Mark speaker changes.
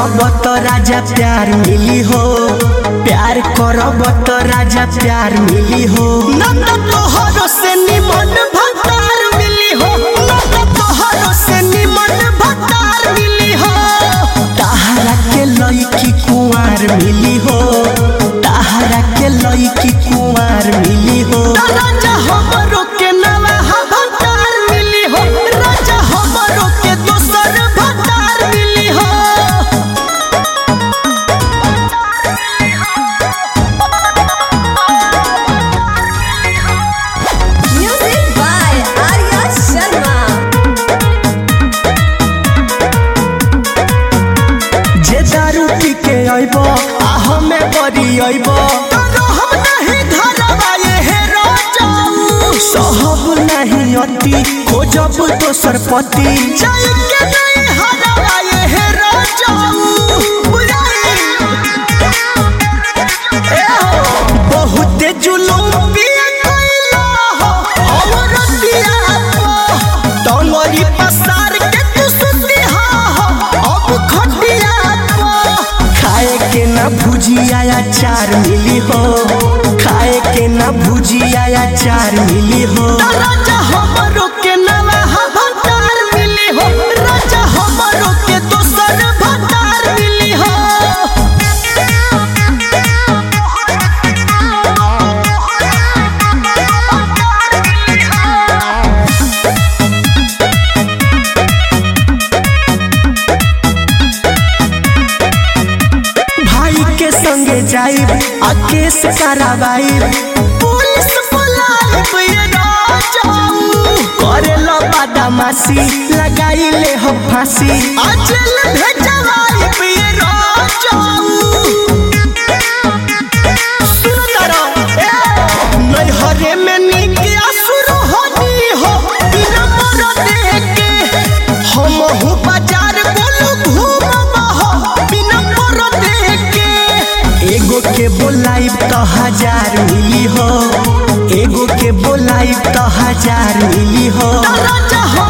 Speaker 1: करब तो राजा प्यार मिली हो प्यार करब तो राजा प्यार मिली हो नंद तोहरो से निमन भतार मिली हो नंद तोहरो से निमन भतार मिली हो ताहरा के लईकी कुंवार मिली हो ताहरा के लईकी कुंवार मिली हो राजा हमरो के नवा भतार मिली हो राजा हमरो के दोसर भतार मिली हो
Speaker 2: Music by Arya Sharma.
Speaker 1: जे दारू पी के अइब आ हमें बरी अइब हम नहीं धरबा ये हे राजाऊ सहब नहीं अति खोजब दोसर पति जाय के नहीं हरबा ये हे राजाऊ बुझाई ए हो बहुते जुलूम पिया कइला हो और दिया हो डोंगरी पसार के तू सुतिहा हो अब खटिया हो खाए के ना भुजिया अचार मिली हो खाए के ना भुजिया अचार मिली हो राजा हमरो के नवा भतार मिली हो राजा हमरो के दोसर भतार मिली हो भाई के संगे जाइब आ केस कराबाइब पुलिस बुलाइब ये राजाऊ करेला बदमाशी लगाई ले हो फांसी अचल भेजवाइब ये राजाऊ सुनो तारा, ए, नैहरे में नीक असुर होनी हो बिना मरदे के हमहु बाजार बोलू घूमब हो बिना मरदे के एगो के बोलाइब तो हजार मिली हो एगो के बोलाइब तो हजार मिली हो राजा हो